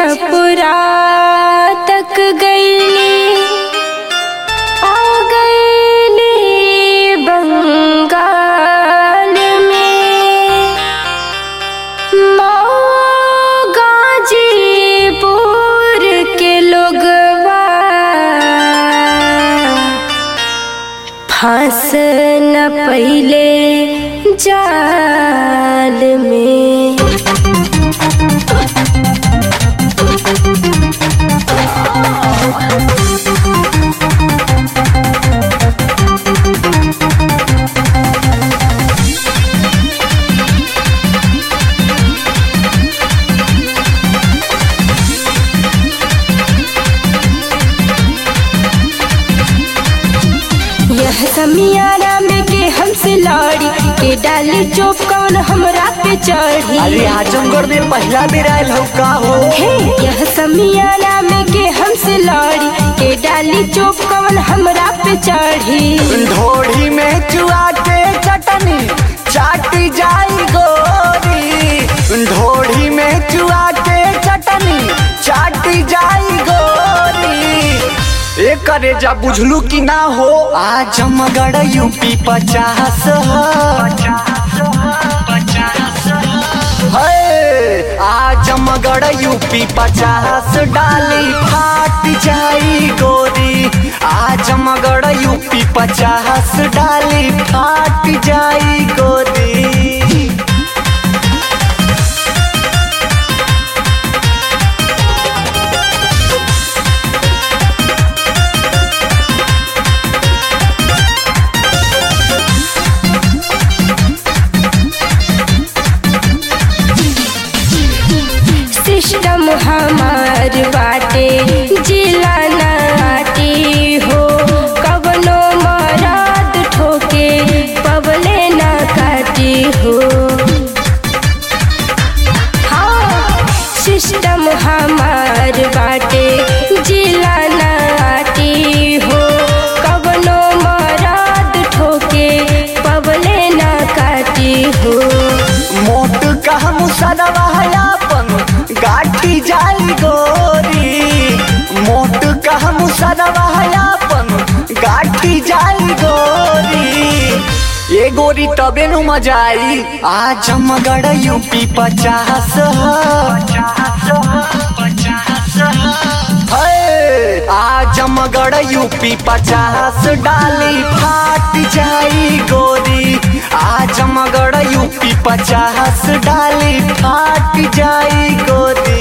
छपुरा तक गईली आ गईली बंगाल में मऊ गाजीपुर के लोगवा फंस न पहिले जाल में यह समियारा में के हमसे लड़ी के डाली चोप कौन हमरा पे चढ़ी अरे आजमगढ़ में पहला बेर आयल हो का हो हे यह समियारा में के हमसे लड़ी के डाली चोप कौन हमरा पे चढ़ी ढोढ़ी में चुआ के चटनी चाटी जाई गोरी ढोढ़ी में चुआ के चटनी चाटी जाई गोरी एक करे जा बुझलू कि ना हो आजमगढ़ यूपी पचास है आजमगढ़ यूपी पचास डाली फाट जाई गोरी आजमगढ़ यूपी पचास डाली फाट जाई गोरी सिस्टम हमार बाटे जिला नाटी हो कवनो मराद ठोके पवले ना काटी हो हाँ सिस्टम हमार बाटे जिला नाटी हो कवनो मराद ठोके पवले ना काटी हो मोट कह मुसरवा अपन गाठी जाई गोरी मोट कह मुसरवा अपन गाठी जाई गोरी ये गोरी तबे नु मजा आई आजमगढ़ यूपी पचास है आजमगढ़ यूपी पचास डाली फाट जाई गोरी आजमगढ़ यूपी पचास डाली फाट जाई गोरी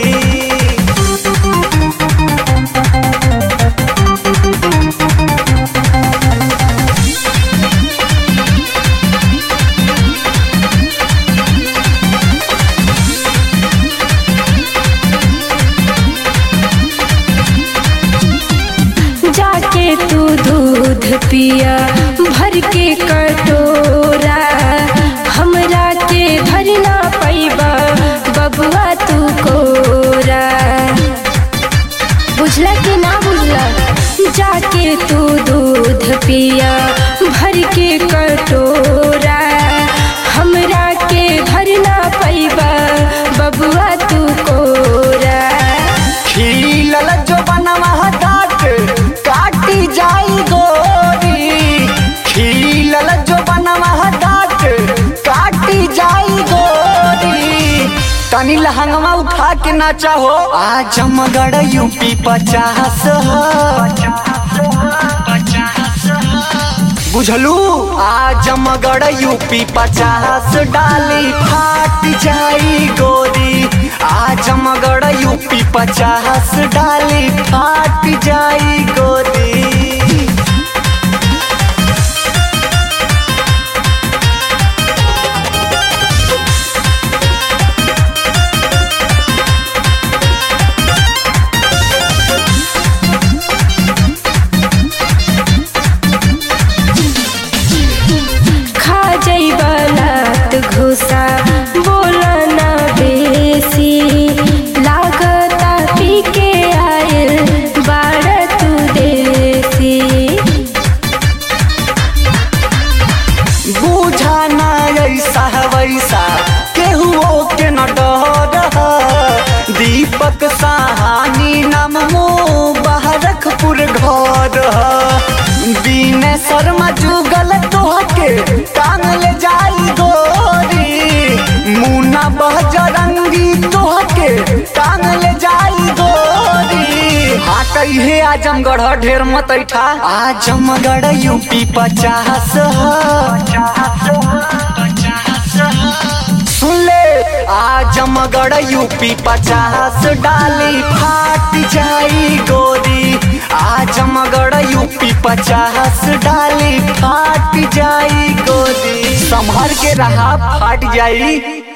जाके तू दूध पिया भर के कटोरा हमरा के भरना पैबा बबुआ तू कोरा बुझला कि ना बुझला जाके तू दूध पिया भर के कटोरा हमरा के भरना पैबा बबुआ तू कोरा खिलल जो बनवा डाट काटी जाई गोरी खिलल जो बनवा डाट काटी जाई गोरी तनी लहंगवा उठा के ना चाहो आजमगढ़ यूपी पचास बुझलू आजमगढ़ यूपी पचास डाली फाट जाई गोरी आजमगढ़ यूपी पचास डाली फाट जाई गोरी खा जइबा लात घुसा बोला ना बेसी लागता पी के आयल बाड़ तू शर्मा जुगल तोहके टांग ले जाई गोरी मुना बजरंगी तोहके टांग ले जाई गोरी हाँ हे आजमगढ़ ढेर मत ऐठा आजमगढ़ यूपी पचास सुन ले आजमगढ़ यूपी पचास डाली फाट जाई गोरी आजमगढ़ यूपी पचास डाली फाट जाई गोरी संभर के रहा फाट जाई